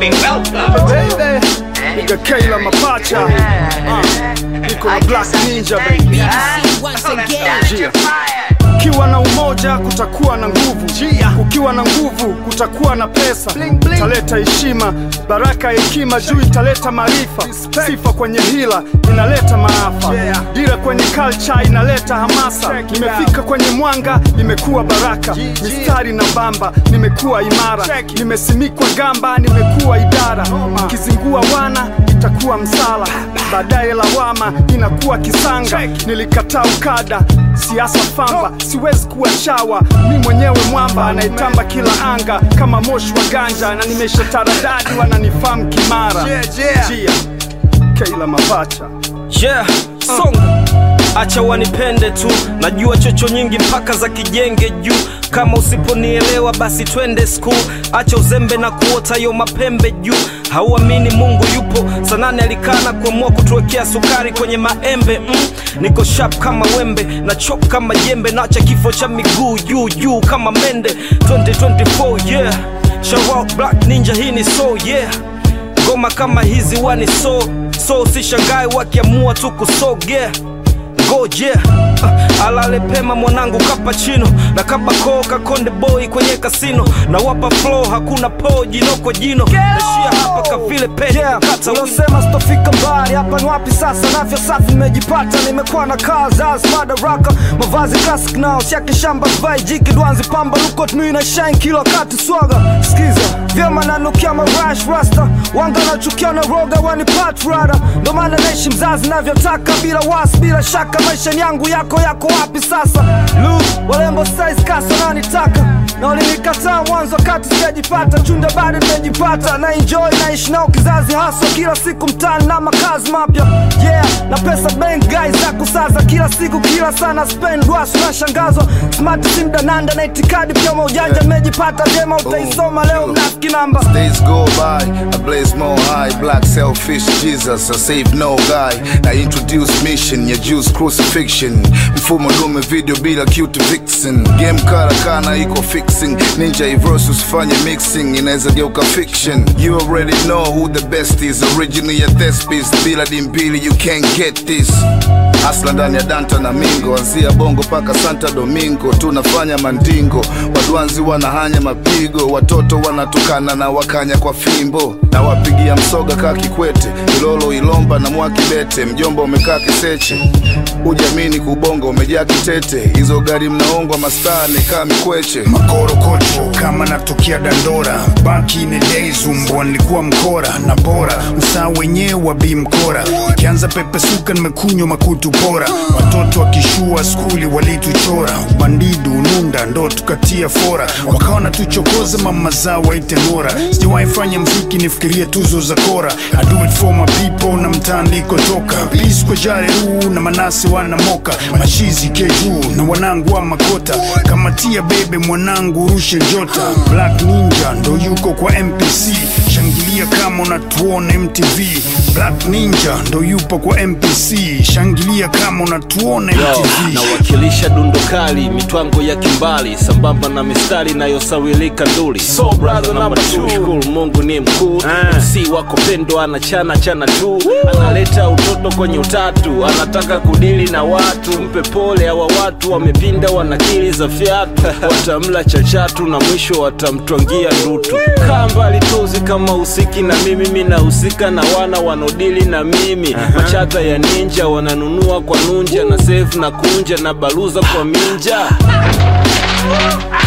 be welcome. Baby, nigga Kayla mapacha Ah, niko na Black Ninja baby Jia. Ukiwa na umoja kutakuwa na nguvu, ukiwa na nguvu kutakuwa na pesa, italeta heshima, baraka ya hekima juu italeta maarifa, sifa kwenye hila inaleta maafa, dira kwenye culture inaleta hamasa. Nimefika kwenye mwanga, nimekuwa baraka, mistari na bamba, nimekuwa imara, nimesimikwa gamba, nimekuwa idara, kizingua wana itakuwa msala, baadaye lawama inakuwa kisanga. Nilikataa ukada, siasa famba, siwezi kuwa shawa, mi mwenyewe mwamba anayetamba kila anga kama moshi wa ganja, na nimesha taradadi, wananifahamu kimara. Jia, Kayla mapacha yeah, songa acha wanipende tu najua chocho nyingi mpaka za kijenge juu kama usiponielewa basi twende skul acha uzembe na kuota yo mapembe juu hauamini mungu yupo sanane alikana kuamua kutuwekea sukari kwenye maembe mm. niko shap kama wembe na chop kama jembe naacha kifo cha miguu juu juu kama mende 2024 yeah Shout out black ninja hii ni so yeah ngoma kama hizi wani so so sishangae wakiamua tu kusogea ngoje uh, alale pema mwanangu kapachino na kabakoo kakonde boy kwenye kasino na wapa flow hakuna po jino kwa jino nashia hapa kavile pete Yeah, kata wino. ulosema sitofika mbali hapa ni wapi sasa nafya safi nimejipata nimekuwa na kazi as madaraka mavazi classic nao siake shamba vai jiki dwanzi pamba lukot mi na shine kila wakati swaga skiza vyema nanukia marash rasta wanga nachukia na roga wanipat rada ndo maana naishi mzazi navyotaka bila wasi bila shaka maisha ni yangu yako yako wapi sasa lu walembo size kasa nanitaka na walinikataa mwanzo wakati sijajipata chunda bado nimejipata na enjoy naishi nao kizazi haswa kila siku mtani na makazi mapya yeah na pesa bank guys za kusaza kila siku kila sana spend wasu nashangazwa smart simdananda na itikadi pia maujanja nimejipata vyema utaisoma leo mnafiki namba Days go by, I blaze more high, black selfish Jesus, I save no guy. I introduce mission, ya juice crucifixion. Mfumo dume video bila cute vixen. Game karakana iko fixing, ninja versus fanye mixing, inaweza geuka fiction. You already know who the best is, originally ya thespis, bila dimbili you can't get this. Asla ndani ya Danta na Mingo, anzia Bongo paka Santa Domingo, tunafanya mandingo, wadwanzi wanahanya mapigo, watoto wanatukana na wakanya kwa fimbo, na wapigia msoga kaa Kikwete, Ilolo Ilomba na Mwakibete, mjomba umekaa Kiseche, ujamini kubongo umejaa kitete, hizo gari mnaongwa mastaa ni kaa Mikweche. makorokocho kama natokea dandora baki in the days umbwa nilikuwa mkora na bora usaa wenyewe wa bi mkora ikianza pepesuka nimekunywa makutu bora watoto wakishua skuli walituchora bandidu nunda ndo tukatia fora wakawa natuchokoza mama zao waite nora sijawahi fanya mziki nifikirie tuzo za kora I do it for my people na mtaandiko toka Peace kwa jare huu na manasi wanamoka mashizi kejuu na wanangu wa makota kama tia bebe mwanangu rushe jota black ninja ndo yuko kwa mpc shangilia kama unatuona mtv black ninja ndo yupo kwa mpc shangilia kama unatuona Yo, mtv nawakilisha dundo kali mitwango ya kimbali sambamba na mistari inayosawilika nduli so brother number two shukuru mungu ni mkuu si wako pendo anachana chana tu analeta utoto kwenye utatu anataka kudili na watu mpe pole hawa watu wamepinda wanakili za fyatu watamla chachatu na mwisho watamtwangia ndutu kaa mbali tuzi kama usiki na mimi mi nahusika na wana wanaodili na mimi machata ya ninja wananunua kwa nunja na save na kunja na baluza kwa minja